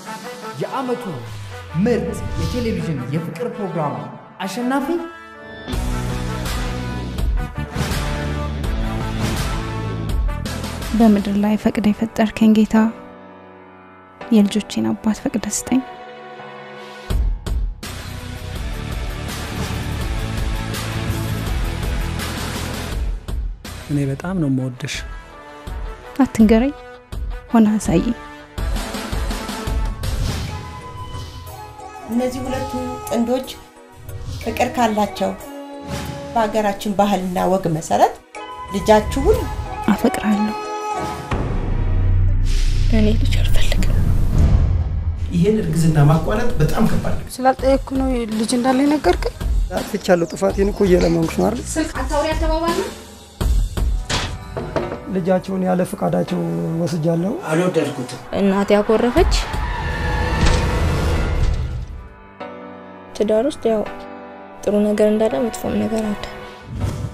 የዓመቱ ምርጥ የቴሌቪዥን የፍቅር ፕሮግራም አሸናፊ በምድር ላይ ፈቅደ የፈጠርከኝ ጌታ የልጆቼን አባት ፈቅደ ስጠኝ። እኔ በጣም ነው የምወድሽ። አትንገረኝ፣ ሆነ አሳይ። እነዚህ ሁለቱ ጥንዶች ፍቅር ካላቸው በሀገራችን ባህልና ወግ መሰረት ልጃችሁን አፈቅራለሁ። እኔ ልጅ አልፈልግም። ይህን እርግዝና ማቋረጥ በጣም ከባድ ነው። ስላልጠየቅኩ ነው ልጅ እንዳለ ነገርከኝ። አጥፍቻለሁ። ጥፋቴን እኮ እየለመንኩሽ ነው አይደል? ስልክ አታውሪ አልተባባል ልጃቸውን ያለ ፈቃዳቸው ወስጃለሁ። አልወደድኩትም። እናቴ ያኮረፈች ትዳር ውስጥ ያው ጥሩ ነገር እንዳለ መጥፎም ነገር አለ።